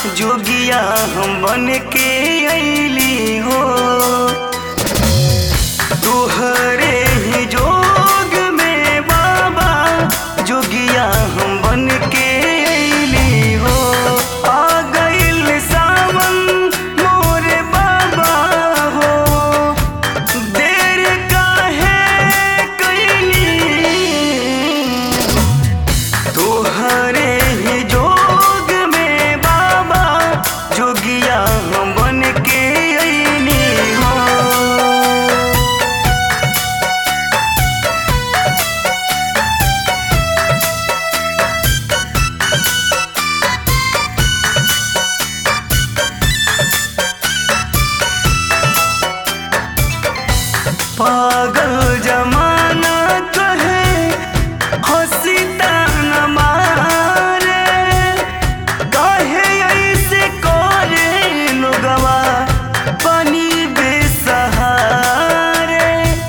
जोगिया हम बन के अली हो तोहरे ही जोग में बाबा जोगिया हम बन के अली हो आ गइल सावन मोरे बाबा हो देर काहे कइली तोहरे ही जोग में बाबा जोगिया हम बन के अइनी हो पागल जमाना कहे हंसी ताना मारे कहे ऐसे करे लोगवा पानी बेसहारे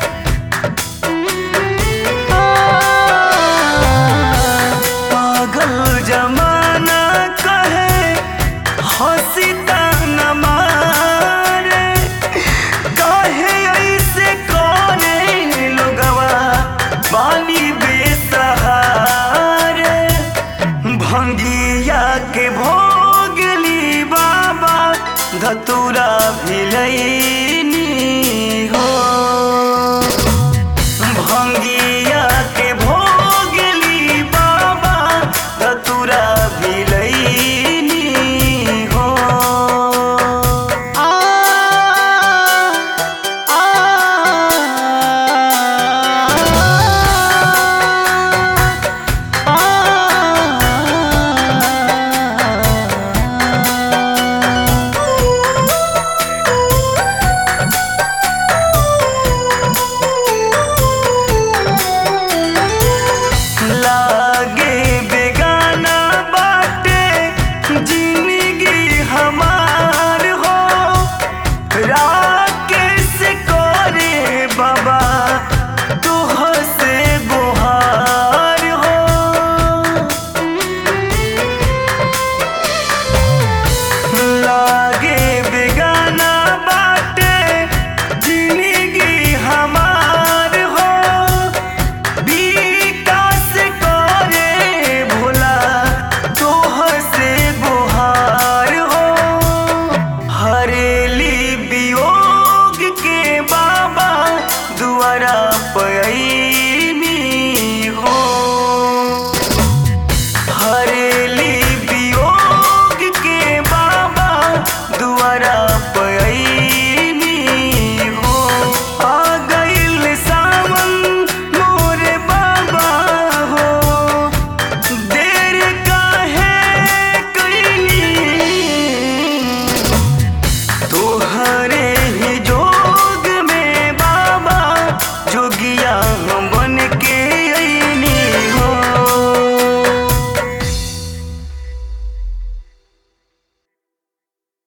पागल जमाना कहे हंसी ताना मारे काहे ऐसे करे लोगवा पानी बेसहारे भंगिया के भोगली बाबा धतुरा भिलैनी हो भंगिया के भोगली बाबा धतुरा भिलैनी हो आ आ लागे बेगाना बाटे जिंदगी हमार